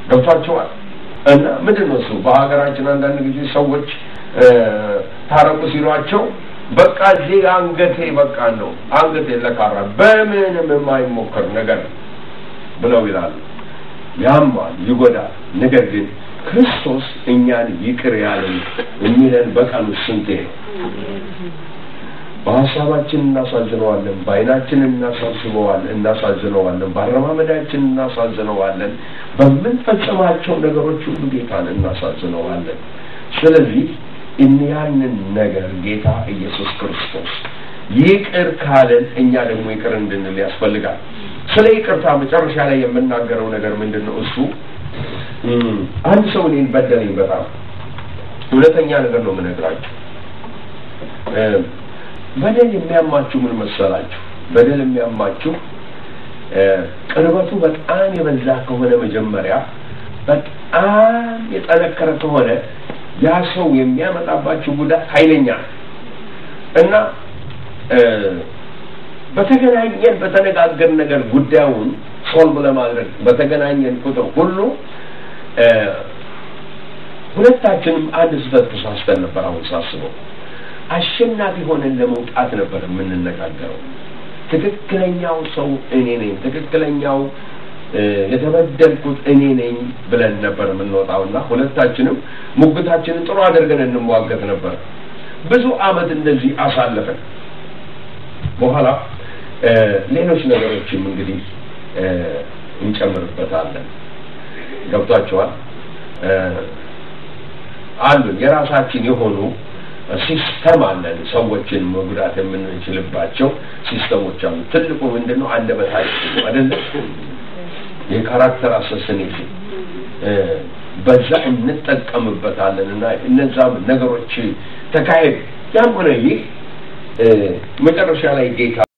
ገብቷቸዋል። እና ምንድን ነው እሱ በሀገራችን አንዳንድ ጊዜ ሰዎች ታረቁ ሲሏቸው በቃ እዚህ አንገቴ በቃ ነው አንገቴ ለካራ በምንም የማይሞከር ነገር ብለው ይላሉ። ያማል፣ ይጎዳል። ነገር ግን ክርስቶስ እኛን ይቅር ያለን የሚለን በቀኑ ስንቴ ነው? በሀሳባችን እናሳዝነዋለን፣ በዓይናችን እናሳስበዋለን እናሳዝነዋለን፣ በአረማመዳችን እናሳዝነዋለን፣ በምንፈጽማቸው ነገሮች ሁሉ ጌታን እናሳዝነዋለን። ስለዚህ ያንን ነገር ጌታ ኢየሱስ ክርስቶስ ይቅር ካለን እኛ ደግሞ ይቅር እንድንል ያስፈልጋል። ስለ ይቅርታ መጨረሻ ላይ የምናገረው ነገር ምንድን ነው? እሱ አንድ ሰው እኔን በደለኝ፣ በጣም እውነተኛ ነገር ነው የምነግራችሁ። በደል የሚያማችሁ ምን መሰላችሁ? በደል የሚያማችሁ ቅርበቱ በጣም የበዛ ከሆነ መጀመሪያ በጣም የጠነከረ ከሆነ ያ ሰው የሚያመጣባችሁ ጉዳት ኃይለኛ ነው እና በተገናኘን በተነጋገር ነገር ጉዳዩን ሶልቭ ለማድረግ በተገናኘን ቁጥር ሁሉ ሁለታችንም አንድ ስህተት ተሳስተን ነበር። አሁን ሳስበው አሸናፊ ሆነን ለመውጣት ነበር የምንነጋገረው። ትክክለኛው ሰው እኔ ነኝ፣ ትክክለኛው የተበደልኩት እኔ ነኝ ብለን ነበር የምንወጣው እና ሁለታችንም ሙግታችንን ጥሩ አድርገን እንሟገት ነበር። ብዙ አመት እንደዚህ አሳለፈን። በኋላ ሌሎች ነገሮችም እንግዲህ እንጨምርበታለን። ገብቷቸዋል። አሉን የራሳችን የሆኑ ሲስተም አለን። ሰዎችን መጉዳት የምንችልባቸው ሲስተሞች አሉ። ትልቁ ምንድን ነው? አንደበታችን ነው አይደለ? የካራክተር አሰስኔሽን በዛ እንጠቀምበታለን እና እነዛም ነገሮች ተካሄድ ያም ሆነ ይህ መጨረሻ ላይ ጌታ